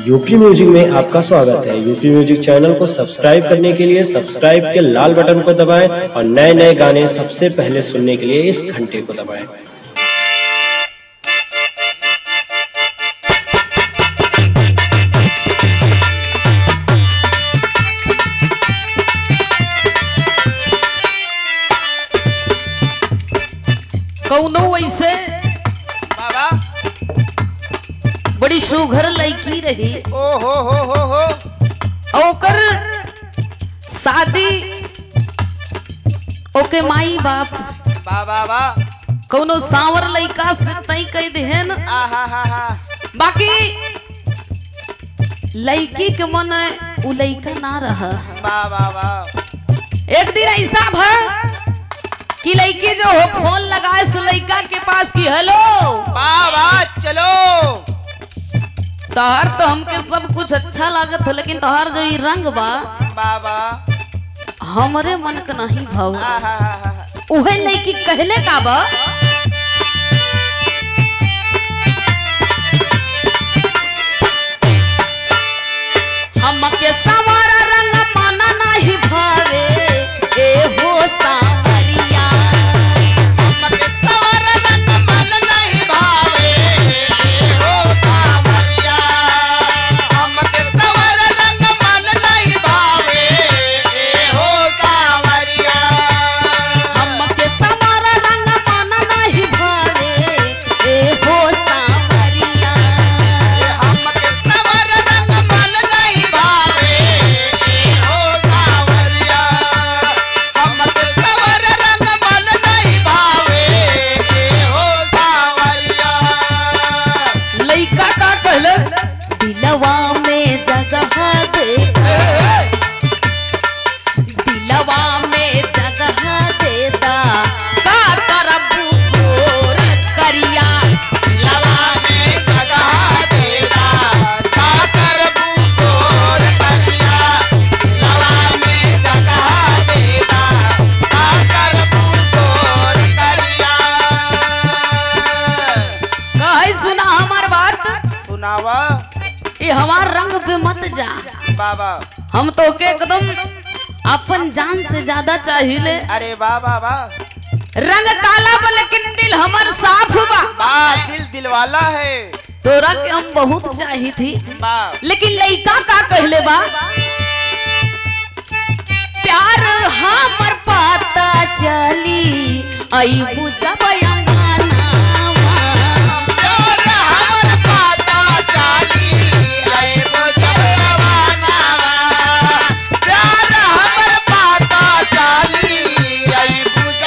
UP music में आपका स्वागत है यूपी म्यूजिक चैनल को सब्सक्राइब करने के लिए सब्सक्राइब के लाल बटन को दबाएं और नए नए गाने सबसे पहले सुनने के लिए इस घंटे को दबाएं कौनो वैसे बाबा बड़ी सुघर लड़की रही ओ हो हो हो हो और ओकर शादी ओके माई बाप बा बा बा कौनो सांवर लड़का से तई कह देहन आ हा हा हा बाकी लड़की के मन उ लड़का ना रहा बा बा बा एक दिन ऐसा भर कि लड़की जो हो फोन लगाए से लड़का के पास की हेलो बा बा चलो तोहर तो हमके सब कुछ अच्छा लागत हो लेकिन तोहर जो ई रंग बा बा बा हमरे मन के नहीं भाव आ हा हा हा हा। उहे लड़की कहले का बा हमके सवारा रंग माना नहीं भावे ए हो सावरिया हमके सवर रंग मन नहीं भावे हो सावरिया हमके सवर रंग मन नहीं भावे हो सावरिया हमके सवारा रंग माना नहीं भावे ए हो सावरिया हमके सवर रंग मन नहीं भावे हो सावरिया हमके सवर रंग मन नहीं भावे हो सावरिया लइका का कहलस दिलवा में जगह दे दिलवा में जगह देता का करबू गोर करिया लवा में जगह देता का करबू तोर करिया लवा में जगह देता का करबू तोर करिया कहे सुना हमार बात सुनावा ये हमार रंग पे मत जा बाबा हम तो के एकदम अपन जान से ज्यादा चाहिए अरे बाबा बा रंग काला बा लेकिन दिल हमर साफ बा बा दिल दिलवाला है तोरा के हम बहुत चाही थी बा लेकिन लइका का कहले बा प्यार हमर पाता चली आई बुझा बयांगानावा प्यार हमर पाता चाली आए बुझवानावा प्यार हमर पाता चाली आए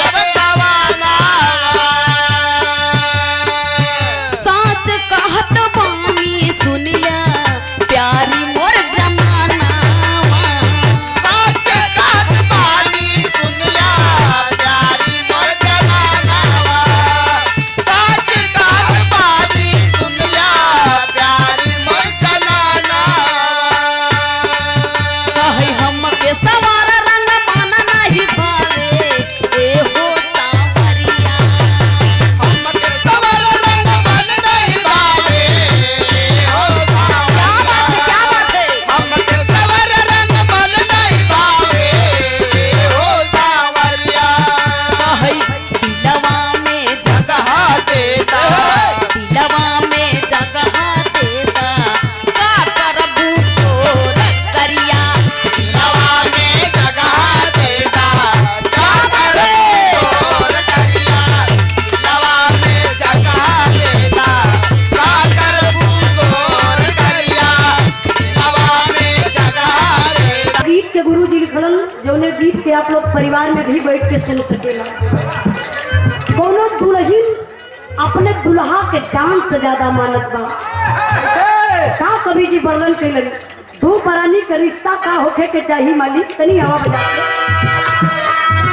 बुझवानावा साच कहत बानी सुनिया प्यारी मोर जमानावा साच कहत बानी सुनिया प्यारी मोर जमानावा साच कहत बानी सुनिया प्यारी मोर जमानावा कहे हमके सवार रंग माना नहीं भावे ए हो सावरिया हमके सवर रंग मन नहीं भावे हो क्या बात है क्या बात है हमके सवर रंग मन नहीं भावे हो सावरिया कहे दिलवा में जगह जगह देता दिलवा में जगह देता का करबू तोर करिया लवा में जगह देता का करबू तोर करिया लवा में जगह देता का करबू तोर करिया लवा में जगह देता गीत के गुरु जी लिखलन जौने गीत के आप लोग परिवार में भी बैठ के सुन सकेला कोनो दुल्हन अपने दुल्हा के जान से ज्यादा मानत बा का कवि जी वर्णन कैलन दो परानी के रिश्ता का होखे के चाहिए मालिक तनी हवा बजा के।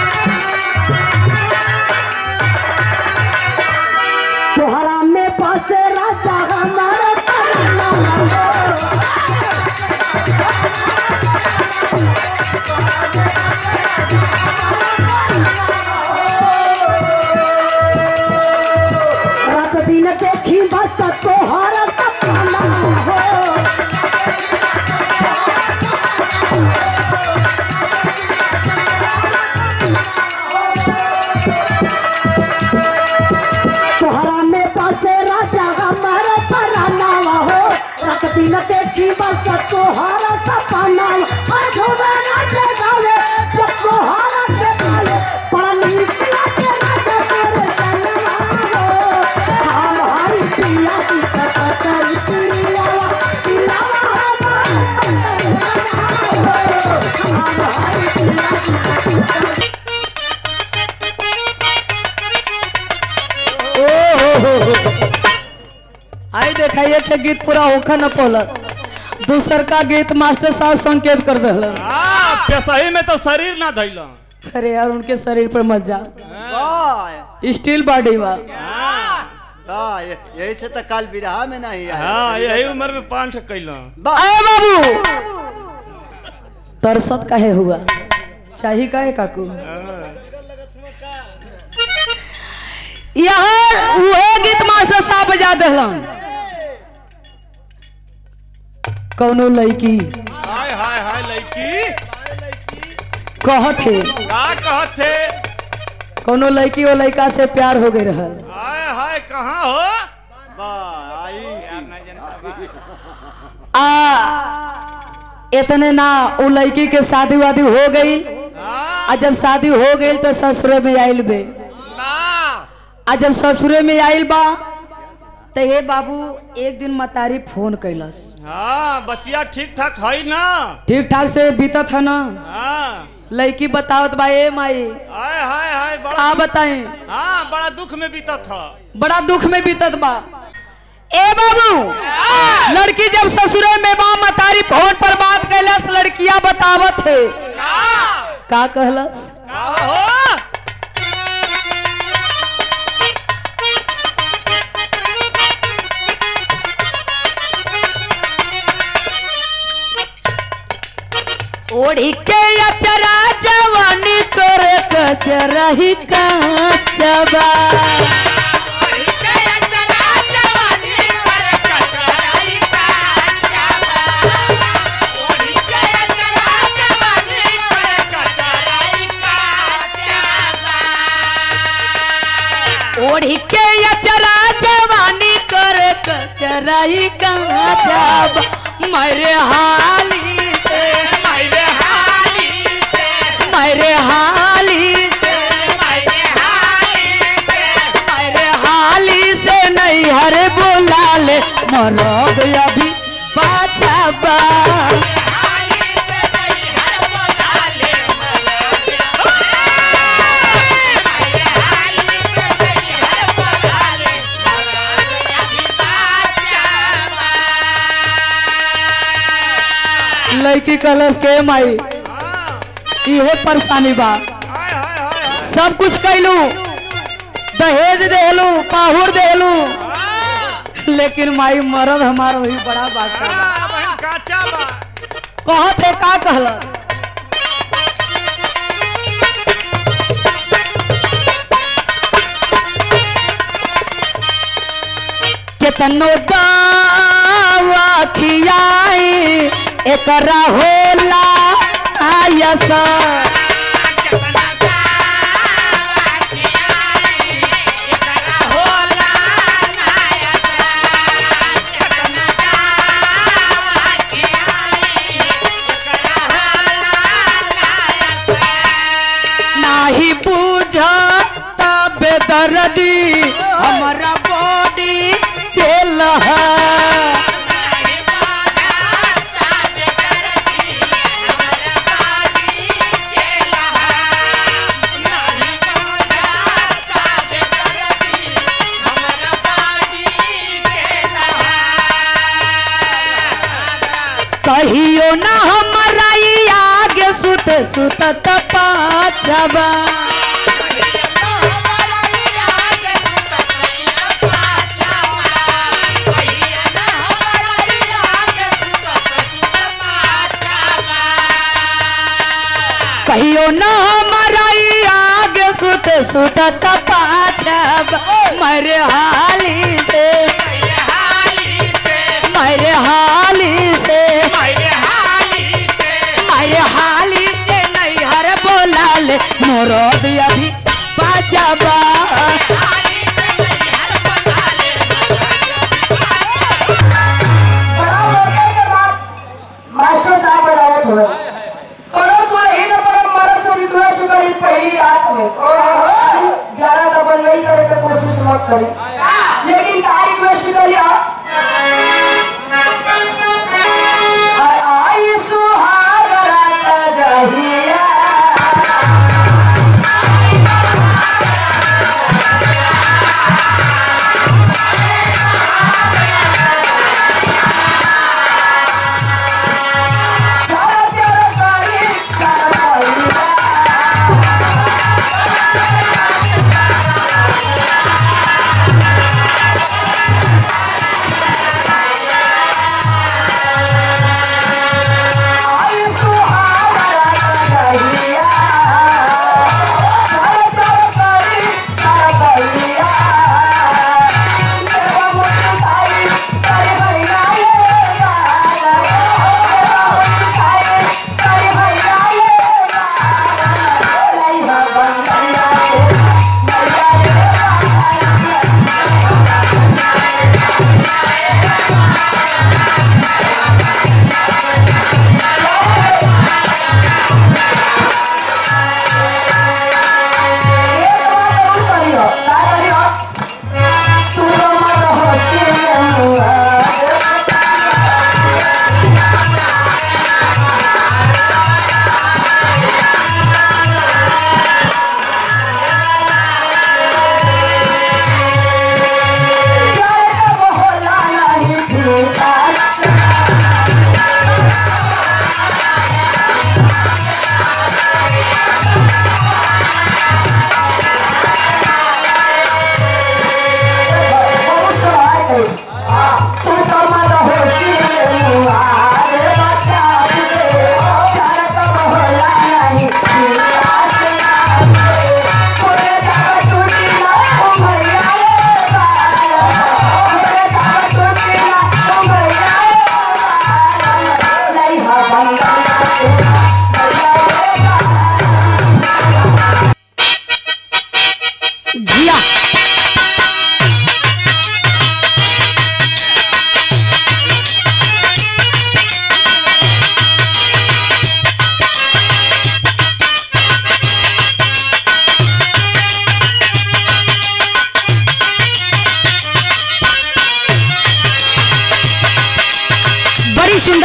तोहरा में पासे राजा हमारा तमन्ना हो। रात दिन देखी बस तोहरा सपना हो सब तोहारा सपना हर झूमे नाचे गावे सब तोहारा के गावे पानी पिला के नाचे तेरे सनवा हम हरी पिया की कतर पिलावा पिलावा हम हरी पिया की आई देखा एक के गीत पूरा होखा न पौलस दूसर का गीत मास्टर साहब संकेत कर दहलन आ, पेशही में तो शरीर ना धैला अरे यार उनके शरीर पर मत जा वाह, स्टील बॉडी बा वाह, ये- यही से तो काल विरहा में नहीं आया हाँ यही उम्र में पान ठक कैला अरे बाबू तरसत काहे हुआ चाही काहे काकू यहाँ वह गीत मास्टर साहब बजा दहलन कौनो लड़की हाय हाय हाय लड़की कहत है का कहत थे कौनो लड़की वो लड़का से प्यार हो गई रहल हाय हाय कहाँ हो वाह, आई आ इतने ना वो लड़की के शादी वादी हो गई हाँ, आ जब शादी हो गई तो ससुरे में आयल बे ना आ जब ससुरे में आयल बा तो हे बाबू एक दिन मतारी फोन कैलस हाँ बचिया ठीक ठाक है ना ठीक ठाक से बीतत है ना हाँ लड़की बतावत बा ए माई हाय हाय हाय बड़ा का बताए हाँ बड़ा दुख में बीता था बड़ा दुख में बीतत बा ए बाबू लड़की जब ससुरे में बा मतारी फोन पर बात कैलस लड़किया बतावत है का का कहलस का हो ओढ़ी के अचरा जवानी तोरे कचरही काचबा ओढ़ी के अचरा जवानी तोरे कचरही काचबा मेरे हाली से मेरे हाली से मेरे हाली से नहीं हरे बोला ले मरद अभी बाचा बा लड़की कलश के माई हाँ इहे परेशानी बा हाय हाय हाय सब कुछ कैलू दहेज देलू पाहुर देलू हाँ लेकिन माई मरद हमार वही बड़ा बात बा हाँ, बहन काचा बा कहत है का कहला केतनो दावा खियाई एकरा होला आयसा नाही बुझता बेदर्दी हमारा बॉडी के लहा कहियो ना हमारा ई आगे सुत सुत पाचबा कहियो ना हमारा ई आगे सुत सुत पाचब मेरे हाली से मेरे हाली से मेरे हाली से नहीं हर बोला ले मोरो भी अभी बाजबा बड़ा होने के बाद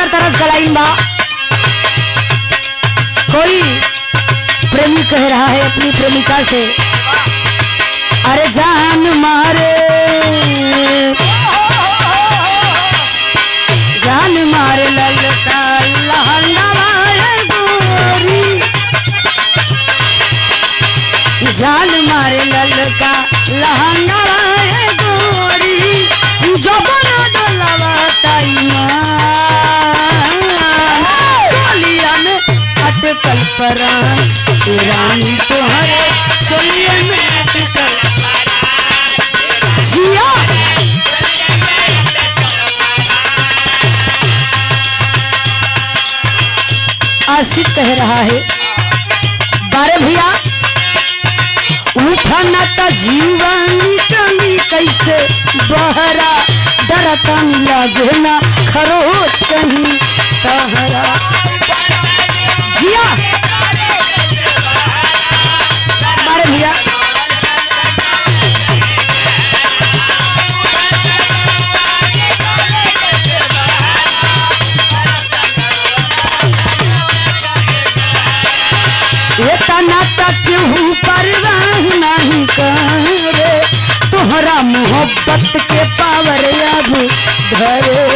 सुंदर तरस का लाइन बा कोई प्रेमी कह रहा है अपनी प्रेमिका से अरे जान मारे जान मारे ललका लहंगा गोरी जान मारे ललका लहंगा गोरी जबन डलवा चोलिया में अटकल परान ए रानी तोहरे चोलिया में अटकल जिया आशिक कह रहा है बारे भैया उठना त जीवन निकली कैसे बहरा डरता लगे ना खरोच कहीं तहरा जिया बारे भैया इतना तक केहू परवाह नहीं करे तोहरा मोहब्बत के पावर अब धरे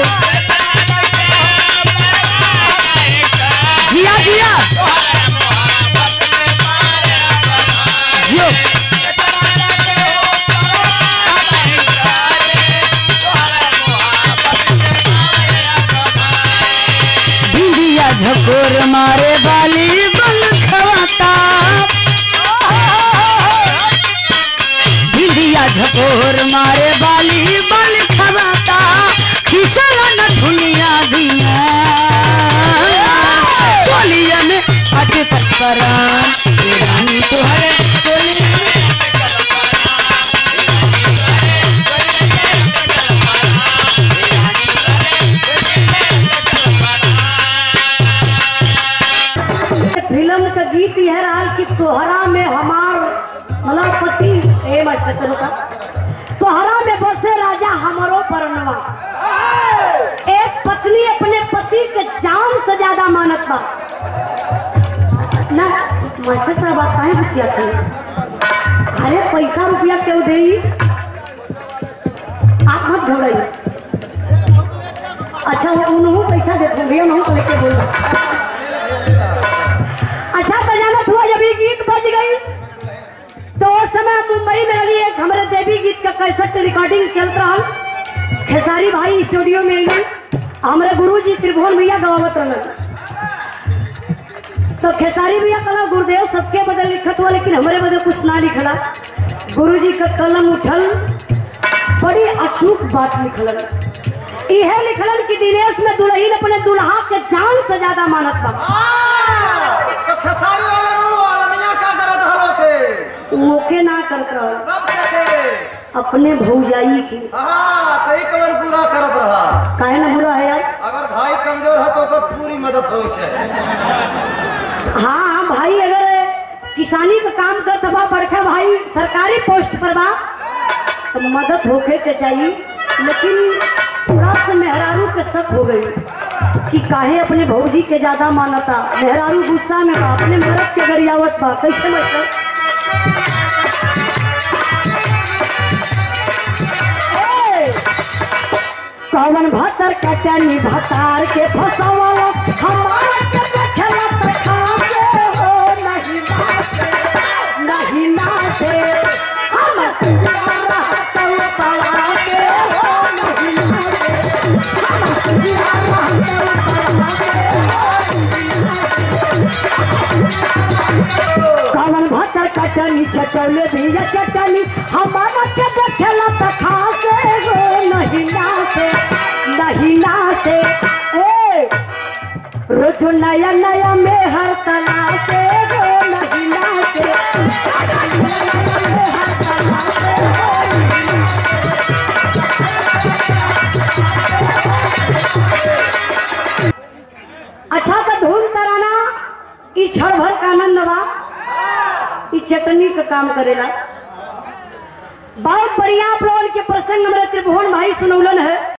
जिया जिया जियो बिंदिया झकोर मारे बाली बल खवाता बिंदिया झकोर मारे बाली बल खवाता खींचल न दुनिया दिया चोलिया में अटक परान ए रानी तोहरे चोलिया में फिल्म का गीत यह रहा कि तोहरा में हमार मतलब पति ए मास्टर चलो का तोहरा में बसे राजा हमारो परनवा एक पत्नी अपने पति के जान से ज्यादा मानत बा ना मास्टर साहब आप काहे गुस्सा थे अरे पैसा रुपया क्यों दे आप मत घबराइए अच्छा वो उन्होंने पैसा देते भैया उन्होंने लेके बोल अच्छा बजाना हुआ जब ये गीत बज गई तो उस समय मुंबई में लगी एक हमारे देवी गीत का कैसेट रिकॉर्डिंग चल रहा खेसारी भाई स्टूडियो में अइलन हमारे गुरु जी त्रिभुवन भैया गवावत रहलन तो खेसारी भैया कला गुरुदेव सबके बदल लिखत हुआ लेकिन हमारे बदल कुछ ना लिखला गुरु जी का कलम उठल बड़ी अचूक बात लिखलन यह लिखलन कि दिनेश में दुल्हन अपने दुल्हा के जान से ज्यादा मानत बा तो खेसारी वाले मुंह आलमिया का करत हलो के मोके ना करत रहल सब के अपने भौजाई की हाँ तो ई कवन पूरा करत रहा काहे ना बुरा है यार अगर भाई कमजोर है तो ओकर पूरी मदद हो छे हाँ हाँ भाई अगर किसानी का काम करत बा बड़का भाई सरकारी पोस्ट पर बा तो मदद होके के चाहिए लेकिन थोड़ा सा मेहरारू के शक हो गई कि काहे अपने भौजी के ज्यादा मानता मेहरारू गुस्सा में बा अपने मरद के गरियावत बा कैसे मतलब ए! कवन भतर कटनी भतार के फसवल हमार के देखला त खासे हो नहीं नाचे नहीं नाचे हम सुना रहत पला के हो नहीं नाचे हम सुना रहत पला के कवन भतर कटनी चटौले भैया चटनी हमारा के देखला त खासे हो नहीं नाचे नहीं नाचे ए रोज नया नया में हर तना से हो नहीं नाचे में हर तना से हो अच्छा तो धूम तराना ई क्षण भर का आनंद बा ई चटनी का काम करेला बहुत बढ़िया आप लोगन के प्रसंग हमारे त्रिभुवन भाई सुनौलन है